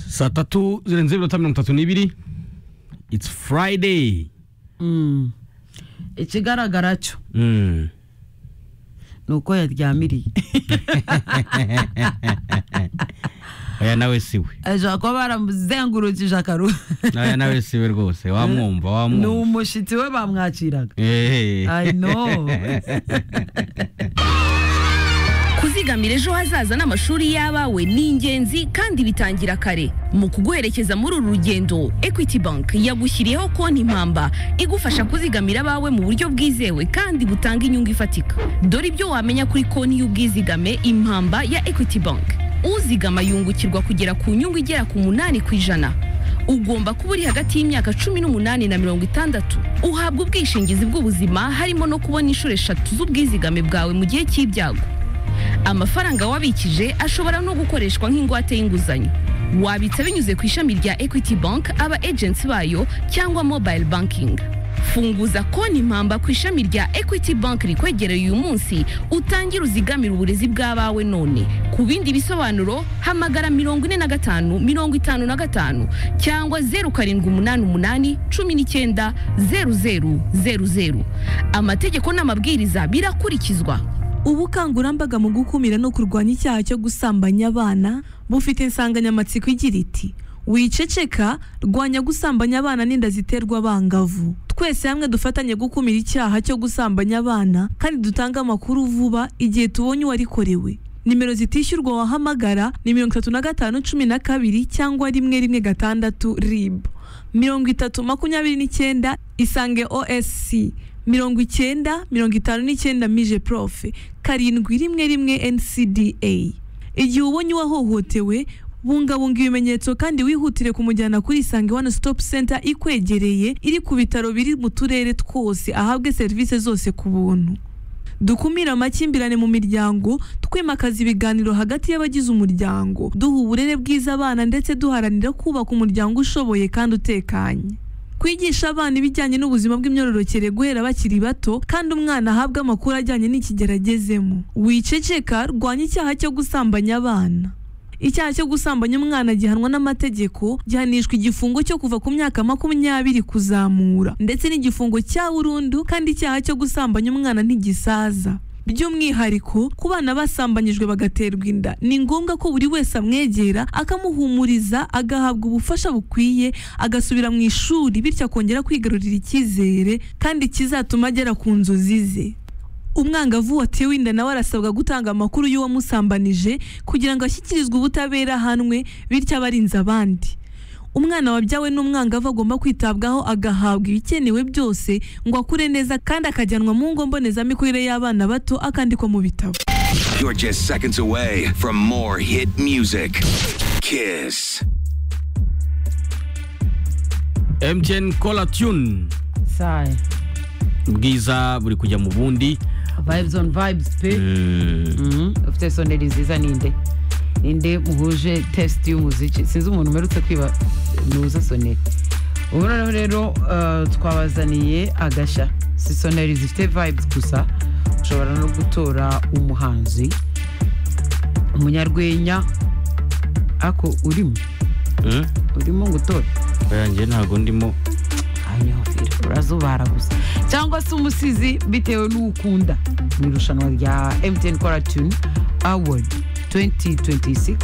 saa tatu zirenze iminota mirongo itatu n'ibiri it's friday ikigaragara cyo Mm. ni uko yaryamiriye oya nawe siwe ashobora kuba baramuzengurukije akaruhu oya nawe siwe rwose wamwumva ni wamwumva umushyitsi we bamwakiraga Eh. I know. kuzigamira ejo hazaza n'amashuri y'abawe ni ingenzi kandi bitangira kare mu kuguherekeza muri uru rugendo equity bank yagushyiriyeho konti impamba igufasha kuzigamira abawe mu buryo bwizewe kandi butanga inyungu ifatika dore ibyo wamenya kuri konti y'ubwizigame impamba ya equity bank uzigama yungukirwa kugera ku nyungu igera ku munani ku ijana ugomba kuba uri hagati y'imyaka cumi n'umunani na mirongo itandatu uhabwa ubwishingizi bw'ubuzima harimo no kubona inshuro eshatu z'ubwizigame bwawe mu gihe cy'ibyago amafaranga wabikije ashobora no gukoreshwa nk'ingwate y'inguzanyo wabitsa binyuze ku ishami rya equity bank aba agency bayo cyangwa mobile banking funguza konti impamba ku ishami rya equity bank rikwegereye uyu munsi utangire uzigamire uburezi bw'abawe none ku bindi bisobanuro hamagara mirongo ine na gatanu mirongo itanu na gatanu cyangwa zeru karindwi umunani umunani cumi n'icyenda zeru zeru zeru zeru amategeko n'amabwiriza birakurikizwa ubukangurambaga mu gukumira no kurwanya icyaha cyo gusambanya abana bufite insanganyamatsiko igira iti wiceceka rwanya gusambanya abana n'inda ziterwa abangavu twese hamwe dufatanye gukumira icyaha cyo gusambanya abana kandi dutange amakuru vuba igihe tubonye uwarikorewe nimero zitishyurwa wahamagara ni mirongo itatu na gatanu cumi na kabiri cyangwa rimwe rimwe gatandatu ribu mirongo itatu makumyabiri n'icyenda isange osc mirongo icyenda mirongo itanu n'icyenda mije profe karindwi rimwe rimwe ncda igihe ubonye uwahohotewe bungabunga ibimenyetso kandi wihutire kumujyana kuri isange one stop center ikwegereye iri ku bitaro biri mu turere twose ahabwe serivisi zose ku buntu dukumire amakimbirane mu miryango twimakaza ibiganiro hagati y'abagize umuryango duha uburere bwiza abana ndetse duharanira kubaka umuryango ushoboye kandi utekanye kwigisha abana ibijyanye n'ubuzima bw'imyororokere guhera bakiri bato kandi umwana ahabwa amakuru ajyanye n'ikigero agezemo wiceceka rwanya icyaha cyo gusambanya abana icyaha cyo gusambanya umwana gihanwa n'amategeko gihanishwa igifungo cyo kuva ku myaka makumyabiri kuzamura ndetse n'igifungo cya burundu kandi icyaha cyo gusambanya umwana ntigisaza by'umwihariko ku bana basambanyijwe bagaterwa inda ni ngombwa ko buri wese amwegera akamuhumuriza agahabwa ubufasha bukwiye agasubira mu ishuri bityo akongera kwigarurira icyizere kandi kizatuma agera ku nzozi ze umwangavu watewe inda nawe arasabwa gutanga amakuru y'uwamusambanije kugira ngo ashyikirizwe ubutabera ahanwe bityo abarinze abandi umwana wabyawe n'umwangavu agomba kwitabwaho agahabwa ibikenewe byose ngo akure neza kandi akajyanwa mu ngo mbonezamikurire y'abana bato akandikwa mu bitabo You're just seconds away from more hit music. Kiss. mtn cola tune saye bwiza buri kujya mu bundi vibes on vibes pe Mhm. ufite soneri nziza ninde ninde muhuje test y'umuziki sinzi umuntu umerutse kwiba nuza soneri ubu noneho rero eh, twabazaniye agashya si soneri zifite vibes gusa ushobora no gutora umuhanzi umunyarwenya ako urimo Mm. urimo gutora oya njye ntabwo ndimo anyofira urazubara gusa cyangwa se umusizi bitewe n'ukunda mu irushanwa rya mtn kora tune award 2026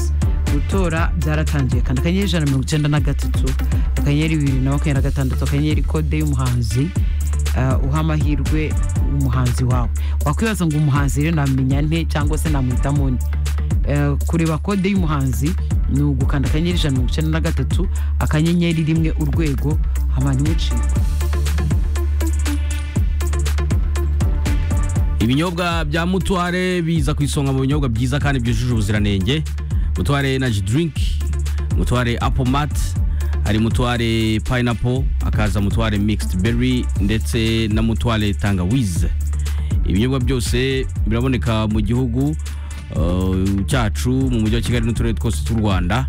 gutora byaratangiye kandi akanyenyeri ijana na mirongo icyenda na gatatu akanyenyeri bibiri na makumyabiri na gatandatu akanyenyeri kode y'umuhanzi uh, uha amahirwe umuhanzi wawe wakwibaza ngo umuhanzi rero namenya nte cyangwa se namuhitamo nte Eh, kureba kode y'umuhanzi ni ugukanda akanyenyeri ijana na mirongo icyenda na gatatu akanyenyeri rimwe urwego abantu umucika ibinyobwa bya mutuware biza ku isonga mu binyobwa byiza kandi byujuje ubuziranenge mutuware energy drink mutuware apple mat hari mutuware pineapple hakaza mutuware mixed berry ndetse na mutuware tangawize ibinyobwa byose biraboneka mu gihugu uh, cyacu mu mujyi wa kigali n'uturere twose tw'u rwanda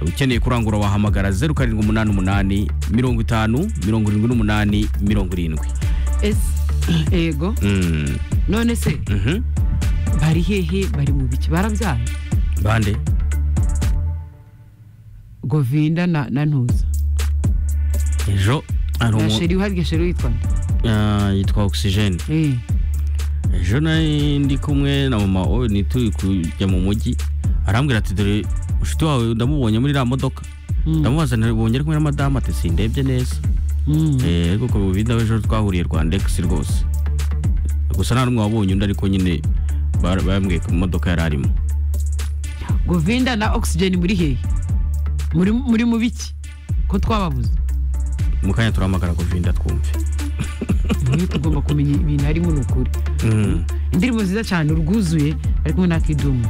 ukeneye kurangura wahamagara 0788 50 78 70 Ese, ego Mm, none se mhm. bari hehe bari mu biki barabyaye bande govinda na, na ntuza ejo hari na umu- sheri uharya sheri witwa nde? Ah, yitwa ogisijeni Eh, ejo nari ndi kumwe na mama we ntituri kujya mu mujyi arambwira ati dore inshuti wawe ndamubonye muri iriya modoka ndamubaza ntibonye ari kumwe na madamu ati sindebye neza mm. Eh, ariko ku bibinda ejo twahuriye rwandegisi rwose gusa nta n'umwe wabonye undi ariko nyine bar- bambwiye ko mu modoka yari arimo govinda na oxygen muri hehe muri muri mu biki ko twababuze mu kanya turahamagara kuvinda twumve niyo tugomba kumenya ibintu harimo ni ukuri Mm. indirimbo nziza cyane urwuzuye ariko nta kidumu